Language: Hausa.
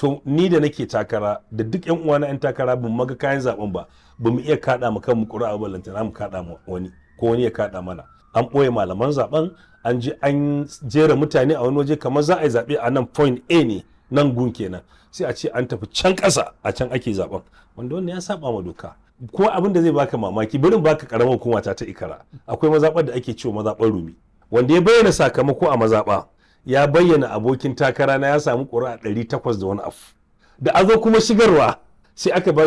to ni da nake takara da duk yan uwana yan takara ban maga kayan zaben ba ba mu iya kada mu kan mu ƙuri'a ba lantana mu kada mu wani ko wani ya kada mana an ɓoye malaman zaben an je an jera mutane a wani waje kamar za a yi zaɓe a nan point A ne nan gun kenan sai a ce an tafi can ƙasa a can ake zaben wanda wannan ya saba ma doka ko abin da zai baka mamaki bari baka karamar hukuma ta ta ikara akwai mazaɓar da ake cewa mazaɓar rumi wanda ya bayyana sakamako a mazaɓa ya bayyana abokin takara na ya samu ƙuri'a ɗari takwas da wani afu da a zo kuma shigarwa sai aka ba